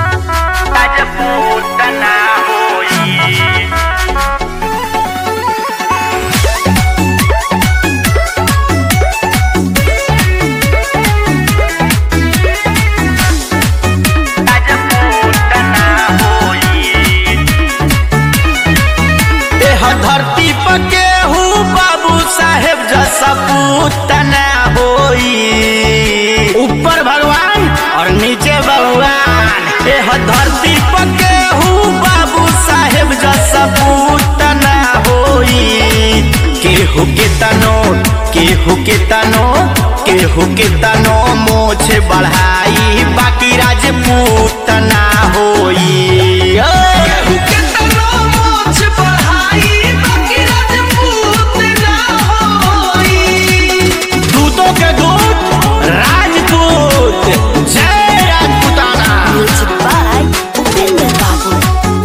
राजपूत ना होई राजपूत ना होई एह धरती पर केहू बाबू साहेब जैसा पूत ना होई ऊपर भगवान और नीचे भगवान एह धरती पर केहू बाबू साहेब जैसा पूत ना होई केहू के तनो केहू के तनो केहू के तनो मोछ बढ़ाई बाकी राजपूत ना होई ओए! दूतों के दूत राजपूत जय Rajputana Music by Upender Babu.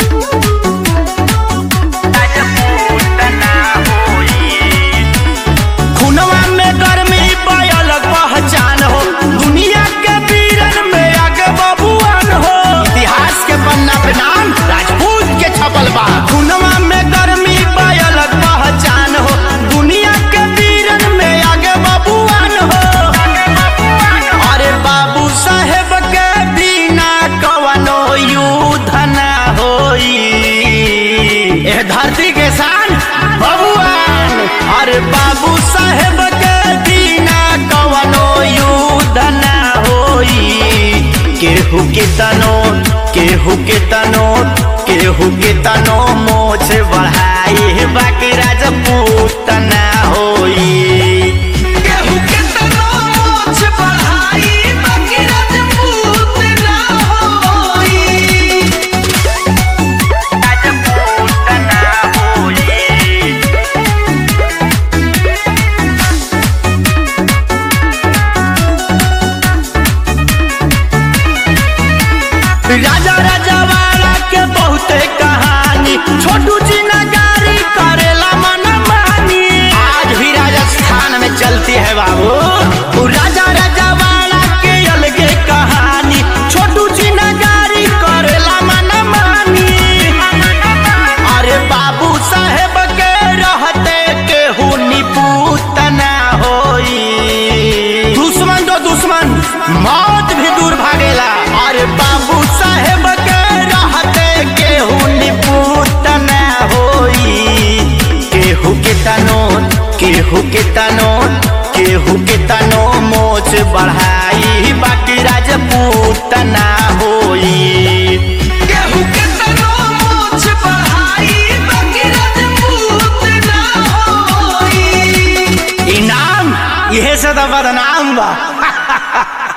Rajput ना होई खुनवा में गर्मी पायल पहचान हो दुनिया के वीरन में आगे बबुआन हो इतिहास के पन्ना पे नाम राजपूत के छपल बा खुनवा में गर्मी पायल पहचान हो दुनिया के वीरन में आगे बबुआन हो अरे बाबू साहेब के बिना कवनो युद्ध ना होई एह धरती के शान बबुआन अरे बाबू साहेब के बिना कवनो युद्ध ना होई केहू के तनो केहू के तनो केहू के तनो मोछ बढ़ाई बाकी राजपूत ना होई राजपूत ना होई राजा राजावाड़ा के बहुते कहानी छोटू जी नगारी करेला मन मानी आज भी राजस्थान में चलती है बाबू उ राजा राजावाड़ा के अलगे कहानी छोटू जी नगारी करेला मन मानी अरे बाबू साहेब के रहते केहू निपूत ना होई दुश्मन तो दुश्मन मौत भी दूर भागेला अरे बाबू साहेब के रहते केहू निपूत ना होई केहू के तनो केहू के तनो केहू के तनो मोच बढ़ाई बाकी राजपूत ना होई इनाम यह से तो बदनाम बा